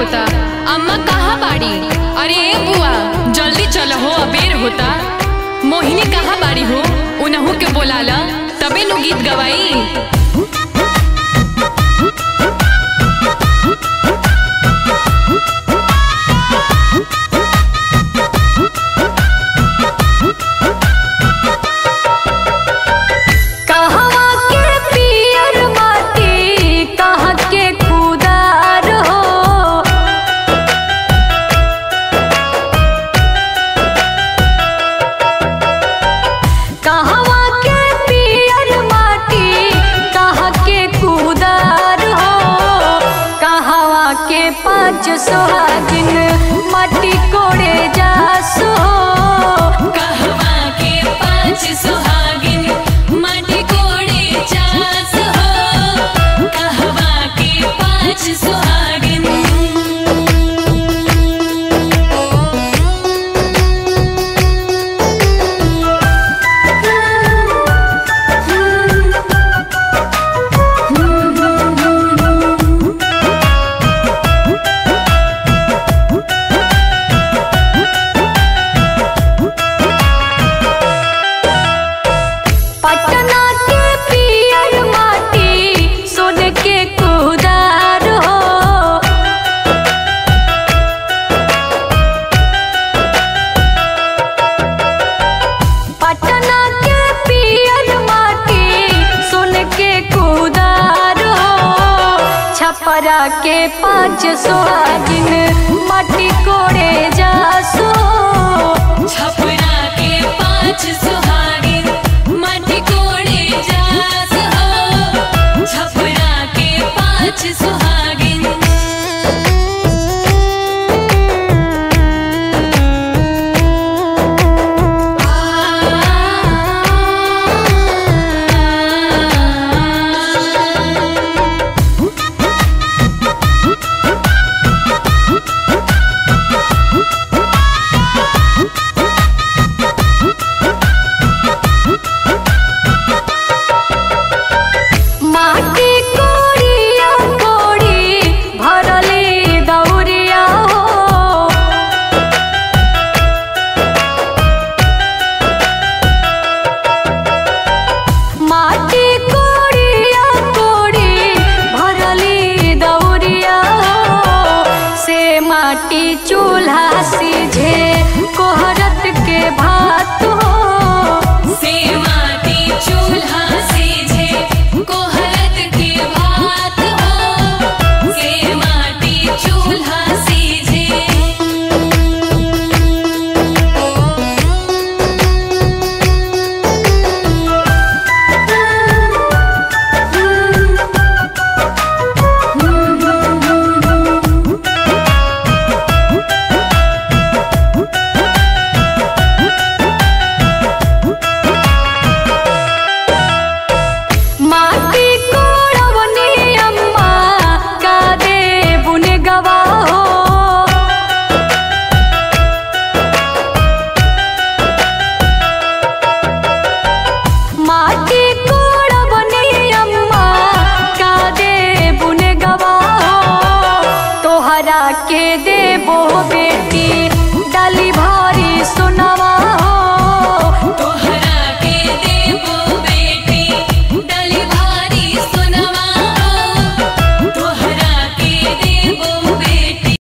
होता अम्मा कहाँ बाड़ी अरे ए बुआ जल्दी चलो हो अबेर होता मोहिनी कहाँ बाड़ी हो उनहू के बोलाला तबे नु गीत गवाई कहवा के पियर माटी कहाँ के खुदार हो कहवा के पियर माटी कहाँ के खुदार हो कहवा के पाँच सोहागिन माटी कोड़े जासो कहवा के पाँच सुहागिन माटी कोड़े चास हो कहवा के पाँच सुहागिन पटना के पियर माटी सोन के कुदार हो पटना के पियर माटी सोन के कुदार हो छपरा के पाँच सोहागिन माटी कोड़े जासो छपरा